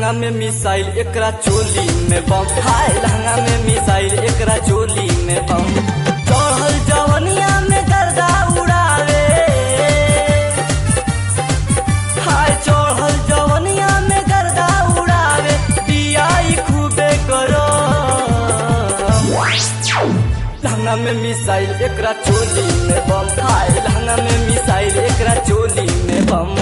लहंगा में मिसाइल एकरा चोली में बम हाय लहंगा में मिसाइल एकरा चोली में बम चढ़ल जवनिया में गर्दा उड़ावे हाय चढ़ल जवनिया में गर्दा उड़ावे पियाई खूबे करो लहंगा में मिसाइल एकरा चोली में बम हाय लहंगा में मिसाइल एकरा चोली में बम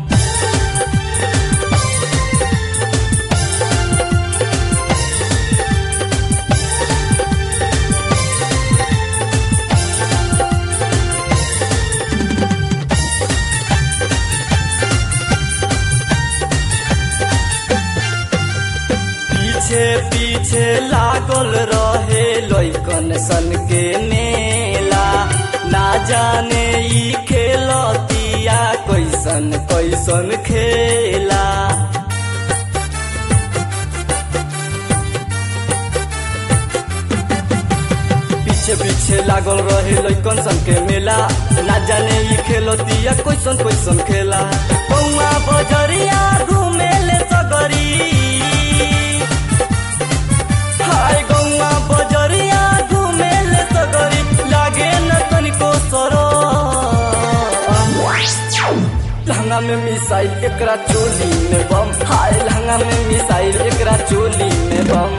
पीछे पीछे लागल रहे लइकन सन के मेला ना जाने ई खेलतिया कैसन कैसन खेला पीछे पीछे लागल रहे लइकन सन के मेला ना जाने ई खेलतिया कैसन कैसन खेला बउआ बजरिया घुमेले सगरी हाय गौआ बजरिया घुमेले सगरी लागे न तनिको सरो लहंगा में मिसाइल एकरा चोली में बम हाय लहंगा में मिसाइल एकरा चोली में बम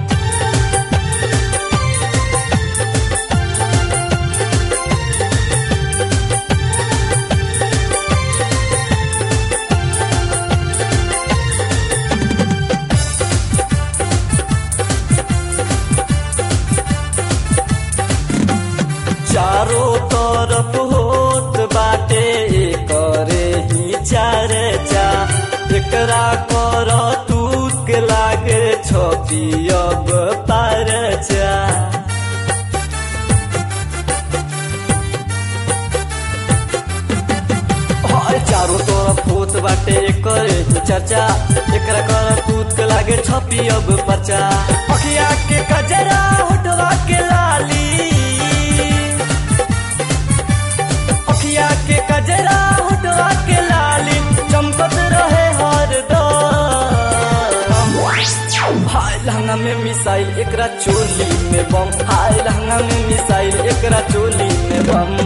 चारों तरफ होत बाटे करे ही चर्चा एकरा कर तूक लागे छपी अब परचा हाय चारों तरफ होत बाटे करे ही चर्चा एकरा कर तूक लागे छपी अब परचा अखिया के कजरा होठवा के लाली अखिया के कजरा होठवा के लाली चमकत रहे हरदम हाय लहंगा में मिसाइल एकरा चोली में बम हाय लहंगा में मिसाइल एकरा चोली में बम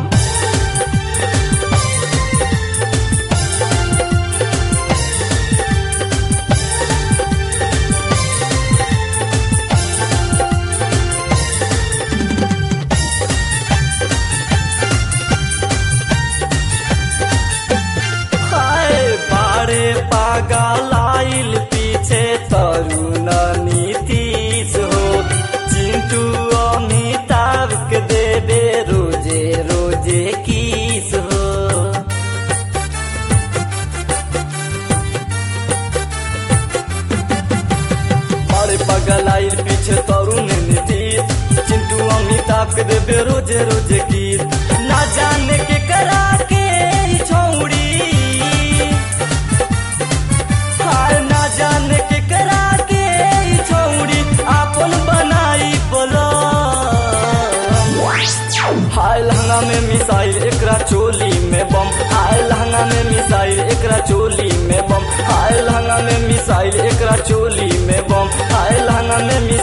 हाय बारे पागल आइल पीछे तरुण नीतीश हो चिंटू अमिताभ के देवे रोजे रोजे किस हो बारे पागल आइल पीछे तरुण नीतीश चिंटू अमिताभ के देवे रोजे रोजे किस ना जाने के करा के ई छौड़ी हाय ना जाने के करा के ई छौड़ी आपन बनाई बोलो हाय लहंगा में मिसाइल एकरा चोली में बम हाय लहंगा में मिसाइल एकरा चोली में बम हाय लहंगा में मिसाइल एकरा चोली में बम हाय लहंगा में